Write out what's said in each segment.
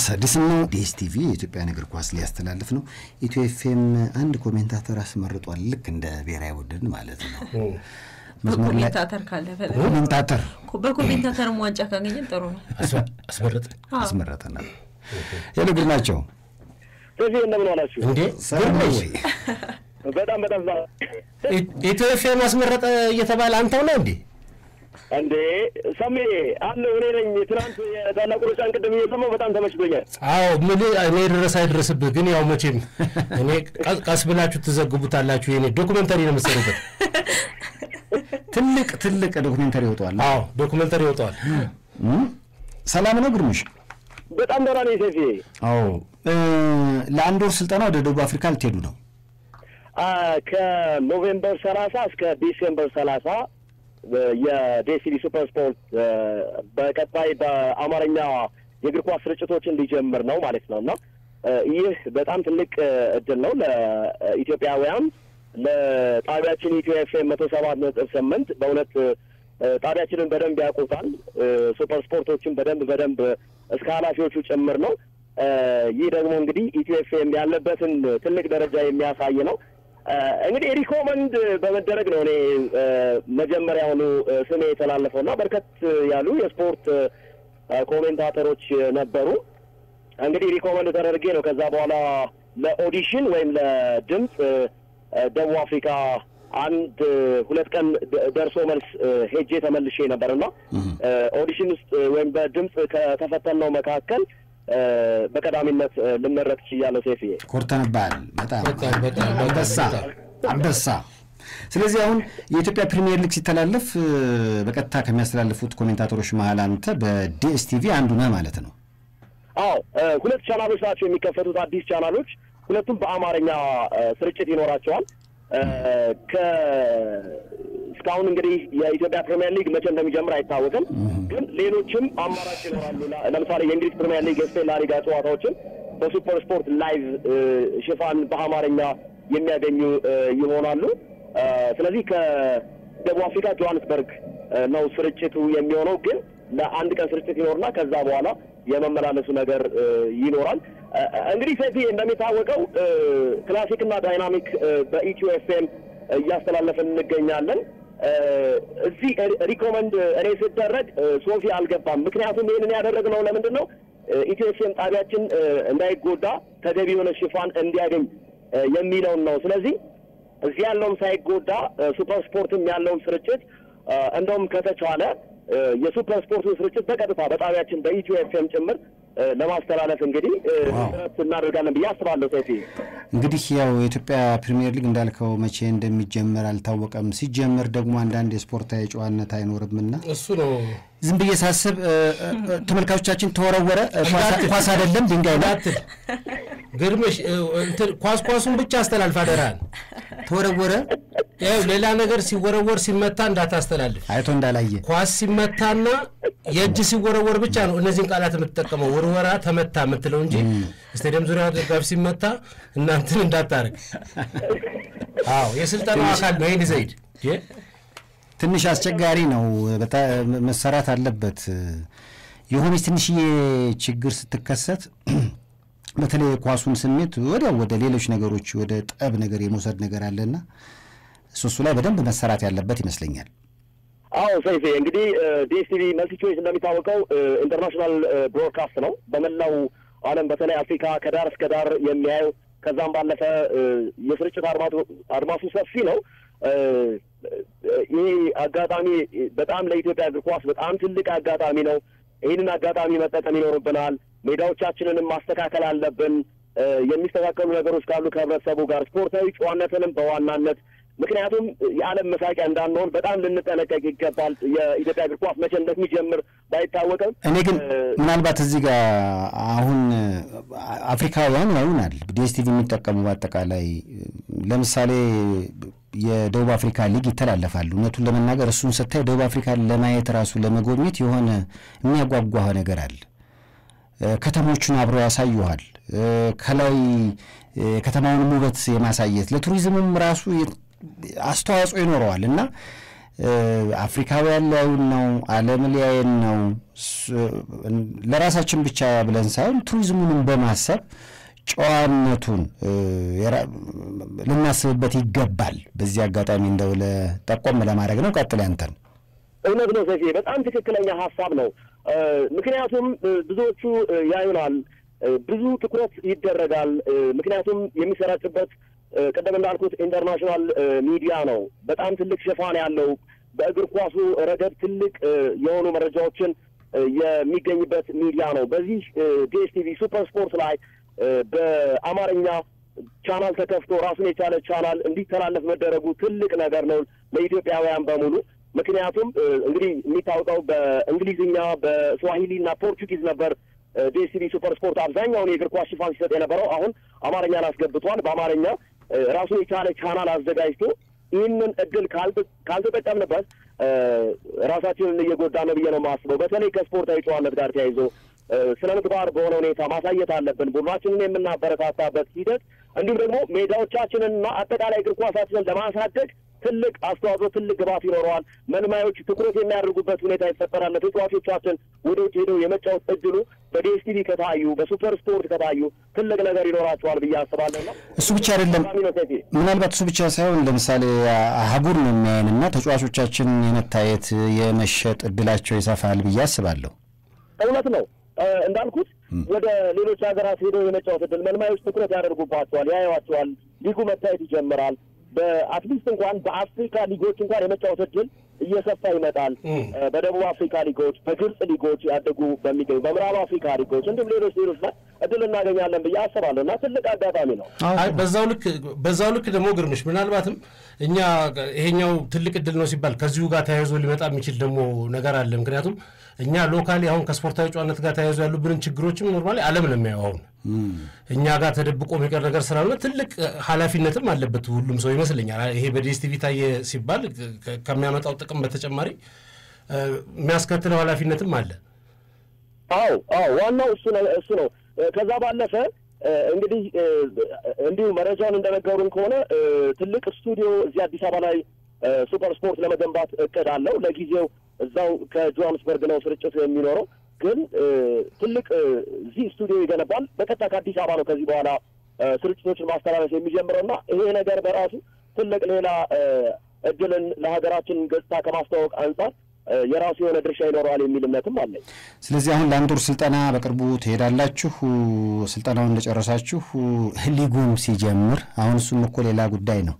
አዲስም ነው። ዲኤስቲቪ የኢትዮጵያን እግር ኳስ ሊያስተላልፍ ነው። ኢትዮ ኤፍኤም አንድ ኮሜንታተር አስመርጧል። ልክ እንደ ብሔራዊ ቡድን ማለት ነው። መስመር ላይ በኮሜንታተር ካለ በላይ ኮሜንታተር በኮሜንታተርም ዋንጫ ካገኘን ጥሩ ነው። አስመረጥ አስመረጠናል። ሄሎ ግርማቸው ስለዚህ እንደምን ዋላችሁ? እንዴ ሰላም ነው ግርምሽ ወይ? በጣም በጣም ዛ- ኢትዮ ኤፍኤም አስመረጠ እየተባለ አንተው ነው እንዴ? እንዴ ሰሜ አለው እኔ ነኝ። ትናንት የታላቁ ሩጫን ቅድም እየሰማሁ በጣም ተመችቶኛል። አዎ ምን እኔ ድረስ አይድረስብህ። ግን ያው መቼም እኔ ቀስ- ቀስ ብላችሁ ትዘግቡታላችሁ። የኔ ዶኩመንተሪ ነው የምትሰሩበት። ትልቅ ትልቅ ዶክሜንተሪ ይወጣዋል። አዎ ዶኩመንተሪ ይወጣዋል። እም? ሰላም ነው ግርምሽ? በጣም ደህና ነኝ ሴፌ። አዎ እ፣ ለአንድ ወር ስልጠና ወደ ደቡብ አፍሪካ ልትሄዱ ነው። አ፣ ከኖቬምበር ሰላሳ እስከ ዲሴምበር ሰላሳ የዴሲዲ ሱፐር ስፖርት አ፣ በቀጣይ በአማርኛ የእግር ኳስ ስርጭቶችን ሊጀምር ነው ማለት ነው እና አ፣ ይህ በጣም ትልቅ አ፣ እድል ነው ለኢትዮጵያውያን ለጣቢያችን ኢትዮ ኤፍኤም መቶ ሰባት ነጥብ ስምንት በእውነት አ፣ ጣቢያችንን በደንብ ያውቁታል። አ፣ ሱፐር ስፖርቶችን በደንብ በደንብ እስከ ኃላፊዎቹ ጭምር ነው። አ፣ ይህ ደግሞ እንግዲህ ኢትዮ ኤፍኤም ያለበትን ትልቅ ደረጃ የሚያሳይ ነው። አ፣ እንግዲህ ሪኮመንድ በመደረግ ነው እኔ አ፣ መጀመሪያውኑ አ፣ ስሜ የተላለፈው እና በርከት ያሉ የስፖርት አ፣ ኮሜንታተሮች ነበሩ። እንግዲህ ሪኮመንድ ተደርጌ ነው ከዛ በኋላ ለኦዲሽን ወይም ለድምፅ አ፣ ደቡብ አፍሪካ አንድ ሁለት ቀን ደ- ደርሶ መልስ አ፣ ሄጄ ተመልሼ ነበር እና አ፣ ኦዲሽን ውስጥ አ፣ ወይም በድምፅ ከተፈተነው መካከል አ፣ በቀዳሚነት አ፣ ልመረጥ ችያለሁ። ሴፍዬ ኮርተንባል። በጣም በጣም በጣም አንበሳ በጣም አንበሳ። ስለዚህ አሁን የኢትዮጵያ ፕሪሚየር ሊግ ሲተላለፍ እ፣ በቀጥታ ከሚያስተላልፉት ኮሜንታተሮች መሀል አንተ በዲኤስቲቪ አንዱ ነህ ማለት ነው። አዎ እ፣ ሁለት ቻናሎች ናቸው የሚከፈቱት፣ አዲስ ቻናሎች። ሁለቱም በአማርኛ እ፣ ስርጭት ይኖራቸዋል። እ፣ ከ እስካሁን እንግዲህ የኢትዮጵያ ፕሪሚየር ሊግ መቼ እንደሚጀምር አይታወቅም፣ ግን ሌሎችም አማራጭ ይኖራሉ። ለ- ለምሳሌ የእንግሊዝ ፕሪሚየር ሊግ፣ የስፔን ላሊጋ ጨዋታዎችን በሱፐር ስፖርት ላይቭ እ፣ ሽፋን በአማርኛ የሚያገኙ እ፣ ይሆናሉ። እ፣ ስለዚህ ከደቡብ አፍሪካ ጆሃንስበርግ እ፣ ነው ስርጭቱ የሚሆነው ግን ለአንድ ቀን ስርጭት ይኖርና ከዛ በኋላ የመመላለሱ ነገር እ፣ ይኖራል። እ፣ እንግዲህ ሰፊ እንደሚታወቀው እ፣ ክላሲክና ዳይናሚክ እ፣ በኢትዮ ኤፍኤም እያስተላለፍን እንገኛለን። እ፣ እዚህ ሪ- ሪኮመንድ እኔ ስደረግ እ፣ ሶፊ አልገባም። ምክንያቱም ይህንን ያደረግነው ለምንድን ነው? እ፣ ኢትዮ ኤፍኤም ጣቢያችን እ፣ እንዳይጎዳ ተገቢ የሆነ ሽፋን እንዲያገኝ እ፣ የሚለውን ነው። ስለዚህ እዚህ ያለውም ሳይጎዳ እ፣ ሱፐር ስፖርትም ያለውን ስርጭት እ፣ እንደውም ከተቻለ እ፣ የሱፐር ስፖርቱን ስርጭት በቀጥታ በጣቢያችን በኢትዮ ኤፍኤም ጭምር እ፣ ለማስተላለፍ እንግዲህ እ፣ ዋው። ጥረት እናደርጋለን ብዬ አስባለሁ። ሰፊ እንግዲህ ያው የኢትዮጵያ ፕሪሚየር ሊግ እንዳልከው መቼ እንደሚጀመር አልታወቀም። ሲጀመር ደግሞ አንዳንድ የስፖርታዊ ጨዋነት አይኖርምና እሱ ነው ዝም ብዬ ሳስብ እ፣ እ፣ እ፣ ተመልካቾቻችን ተወረወረ እ፣ ኳስ- ኳስ አይደለም ድንጋይ ነው እንዳትል ግርምሽ እ፣ እንትን ኳስ ኳሱን ብቻ አስተላልፍ አደራህን። ተወረወረ ያው ሌላ ነገር ሲወረወር ሲመታ እንዳታስተላልፍ። አይቶ እንዳላየ ኳስ ሲመታና የእጅ ሲወረወር ብቻ ነው እነዚህን ቃላት የምትጠቀመው። ውርወራ፣ ተመታ የምትለው እንጂ ስቴዲየም ዙሪያ ደጋፊ ሲመታ እናንትን እንዳታርግ። አዎ የስልጠናው አካል ነው። ይህን ዘይድ ትንሽ አስቸጋሪ ነው። በጣም መሰራት አለበት። የሆነች ትንሽዬ ችግር ስትከሰት በተለይ የኳሱን ስሜት ወዲያው ወደ ሌሎች ነገሮች ወደ ጠብ ነገር የመውሰድ ነገር አለና እሱ እሱ ላይ በደንብ መሰራት ያለበት ይመስለኛል። አዎ ሰይፌ እንግዲህ ዲኤስቲቪ መልቲ ቾይስ እንደሚታወቀው ኢንተርናሽናል ብሮድካስት ነው። በመላው ዓለም በተለይ አፍሪካ ከዳር እስከ ዳር የሚያየው ከዛም ባለፈ እ፣ የስርጭት አድማቱ- አድማሱ ሰፊ ነው። እ፣ ይሄ አጋጣሚ በጣም ለኢትዮጵያ እግር ኳስ በጣም ትልቅ አጋጣሚ ነው። ይህንን አጋጣሚ መጠቀም ይኖርብናል። ሜዳዎቻችንንም ማስተካከል አለብን። እ፣ የሚስተካከሉ ነገሮች ካሉ ከህብረተሰቡ ጋር ስፖርታዊ ጨዋነትንም በዋናነት ምክንያቱም የዓለም መሳቂያ እንዳንሆን በጣም ልንጠነቀቅ ይገባል። የኢትዮጵያ እግር ኳስ መቼ እንደሚጀምር ባይታወቅም እኔ ግን እ፣ ምናልባት እዚህ ጋር አሁን አፍሪካውያን ያዩናል ዲኤስቲቪ የሚጠቀሙ በአጠቃላይ ለምሳሌ የደቡብ አፍሪካ ሊግ ይተላለፋሉ። እውነቱን ለመናገር እሱን ስታይ ደቡብ አፍሪካን ለማየት ራሱ ለመጎብኘት የሆነ የሚያጓጓህ ነገር አለ። እ፣ ከተሞቹን አብረው ያሳዩሃል። እ፣ ከላይ እ፣ ከተማውንም ውበት የማሳየት ለቱሪዝምም ራሱ የ- አስተዋጽኦ ይኖረዋል እና አፍሪካውያን ሊያዩን ነው፣ ዓለም ሊያየን ነው። ለራሳችን ብቻ ብለን ሳይሆን ቱሪዝሙንም በማሰብ ጨዋነቱን ልናስብበት ይገባል። በዚህ አጋጣሚ እንደው ለጠቆም ለማድረግ ነው። ቀጥል ያንተን። እውነት ነው ሰፊ፣ በጣም ትክክለኛ ሀሳብ ነው። ምክንያቱም ብዙዎቹ ያዩናል፣ ብዙ ትኩረት ይደረጋል። ምክንያቱም የሚሰራጭበት ቅድም እንዳልኩት ኢንተርናሽናል ሚዲያ ነው። በጣም ትልቅ ሽፋን ያለው በእግር ኳሱ ረገድ ትልቅ የሆኑ መረጃዎችን የሚገኝበት ሚዲያ ነው። በዚህ ዲኤስቲቪ ሱፐር ስፖርት ላይ በአማርኛ ቻናል ተከፍቶ ራሱን የቻለ ቻናል እንዲተላለፍ መደረጉ ትልቅ ነገር ነው ለኢትዮጵያውያን በሙሉ። ምክንያቱም እንግዲህ የሚታወቀው በእንግሊዝኛ በስዋሂሊ እና ፖርቹጊዝ ነበር ዲኤስቲቪ ሱፐር ስፖርት አብዛኛውን የእግር ኳስ ሽፋን ሲሰጥ የነበረው። አሁን አማርኛን አስገብቷል። በአማርኛ ራሱን የቻለ ቻናል አዘጋጅቶ ይህንን እድል ካልተጠቀምንበት ራሳችንን እየጎዳ ነው ብዬ ነው የማስበው። በተለይ ከስፖርታዊ ጨዋነት ጋር ተያይዞ ስነ ምግባር በሆነ ሁኔታ ማሳየት አለብን። ቡድናችንን የምናበረታታበት ሂደት እንዲሁም ደግሞ ሜዳዎቻችንንና አጠቃላይ እግር ኳሳችንን ለማሳደግ ትልቅ አስተዋጽኦ፣ ትልቅ ግባት ይኖረዋል። መልማዮች ትኩረት የሚያደርጉበት ሁኔታ ይፈጠራል። ተጫዋቾቻችን ወደ ውጭ ሄደው የመጫወት እድሉ በዲኤስቲቪ ከታዩ በሱፐር ስፖርት ከታዩ ትልቅ ነገር ይኖራቸዋል ብዬ አስባለሁ። ነው እሱ ብቻ አይደለም፣ ምናልባት እሱ ብቻ ሳይሆን ለምሳሌ አህጉር ነው የሚያየን እና ተጫዋቾቻችን የመታየት የመሸጥ እድላቸው ይሰፋል ብዬ አስባለሁ። እውነት ነው እንዳልኩት ወደ ሌሎች ሀገራት ሄደው የመጫወት እድል መልማዮች ትኩረት ያደርጉባቸዋል፣ ያዩዋቸዋል። ሊጉ መታየት ይጀምራል። በአትሊስት እንኳን በአፍሪካ ሊጎች እንኳን የመጫወት እድል እየሰፋ ይመጣል። በደቡብ አፍሪካ ሊጎች፣ በግብጽ ሊጎች ያደጉ በሚገኙ በምዕራብ አፍሪካ ሊጎች እንዲሁም ሌሎች ሌሎች ላይ እድል እናገኛለን ብዬ አስባለሁ እና ትልቅ አጋጣሚ ነው። በዛው ልክ በዛው ልክ ደግሞ ግርምሽ ምናልባትም እኛ ይሄኛው ትልቅ እድል ነው ሲባል ከዚሁ ጋር ተያይዞ ሊመጣ የሚችል ደግሞ ነገር አለ። ምክንያቱም እኛ ሎካሊ አሁን ከስፖርታዊ ጨዋነት ጋር ተያይዞ ያሉብንን ችግሮችም ኖርማሊ ዓለም ነው የሚያየው። አሁን እኛ ጋር ተደብቆ የሚቀር ነገር ስላልሆነ ትልቅ ኃላፊነትም አለበት ሁሉም ሰው ይመስለኛል። ይሄ በዲኤስቲቪ ታየ ሲባል ከሚያመጣው ጥቅም በተጨማሪ የሚያስከትለው ኃላፊነትም አለ። አዎ አዎ፣ ዋናው እሱ ነው እሱ ነው። ከዛ ባለፈ እንግዲህ እንዲሁ መረጃውን እንደነገሩን ከሆነ ትልቅ ስቱዲዮ እዚህ አዲስ አበባ ላይ ሱፐር ስፖርት ለመገንባት እቅድ አለው። ለጊዜው እዛው ከጆሃንስበርግ ነው ስርጭቱ የሚኖረው። ግን ትልቅ እዚህ ስቱዲዮ ይገነባል። በቀጥታ ከአዲስ አበባ ነው ከዚህ በኋላ ስርጭቶችን ማስተላለፍ የሚጀምረው እና ይሄ ነገር በራሱ ትልቅ ሌላ እድልን ለሀገራችን ገጽታ ከማስተዋወቅ አንጻር የራሱ የሆነ ድርሻ ይኖረዋል የሚል እምነትም አለኝ። ስለዚህ አሁን ለአንድ ወር ስልጠና በቅርቡ ትሄዳላችሁ። ስልጠናውን እንደጨረሳችሁ ሊጉም ሲጀምር አሁን እሱም እኮ ሌላ ጉዳይ ነው።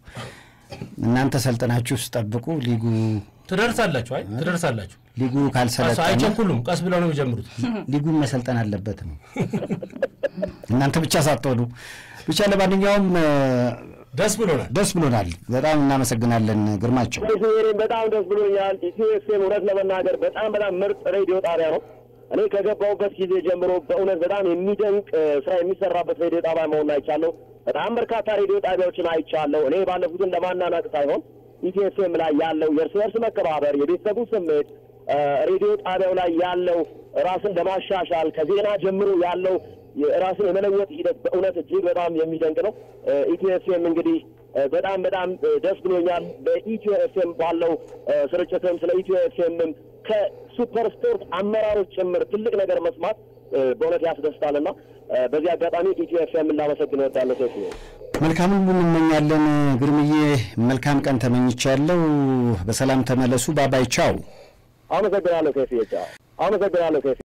እናንተ ሰልጠናችሁ ስጠብቁ ሊጉ ትደርሳላችሁ። አይ ትደርሳላችሁ። ሊጉ ካልሰለጠነ አይቸኩሉም። ቀስ ብለው ነው የሚጀምሩት። ሊጉን መሰልጠን አለበት ነው እናንተ ብቻ ሳትሆኑ። ብቻ ለማንኛውም ደስ ብሎናል፣ ደስ ብሎናል። በጣም እናመሰግናለን ግርማቸው። እኔም በጣም ደስ ብሎኛል። ኢትዮ ኤፍኤም እውነት ለመናገር በጣም በጣም ምርጥ ሬዲዮ ጣቢያ ነው። እኔ ከገባሁበት ጊዜ ጀምሮ በእውነት በጣም የሚደንቅ ስራ የሚሰራበት ሬዲዮ ጣቢያ መሆን አይቻለሁ። በጣም በርካታ ሬዲዮ ጣቢያዎችን አይቻለሁ። እኔ ባለፉትን ለማናናቅ ሳይሆን ኢትዮ ኤፍኤም ላይ ያለው የእርስ በርስ መከባበር፣ የቤተሰቡ ስሜት፣ ሬዲዮ ጣቢያው ላይ ያለው ራስን ለማሻሻል ከዜና ጀምሮ ያለው ራስን የመለወጥ ሂደት በእውነት እጅግ በጣም የሚደንቅ ነው። ኢትዮ ኤፍኤም እንግዲህ በጣም በጣም ደስ ብሎኛል። በኢትዮ ኤፍኤም ባለው ስርጭትም ስለ ኢትዮ ኤፍኤምም ከሱፐር ስፖርት አመራሮች ጭምር ትልቅ ነገር መስማት በእውነት ያስደስታልና በዚህ አጋጣሚ ኢትዮ ኤፍኤም ላመሰግን እወዳለሁ። ሴፍ መልካም ሁሉ እንመኛለን። ግርምዬ መልካም ቀን ተመኝቻለሁ። በሰላም ተመለሱ። ባባይ ቻው። አመሰግናለሁ። ሴፍ አመሰግናለሁ። ሴፍ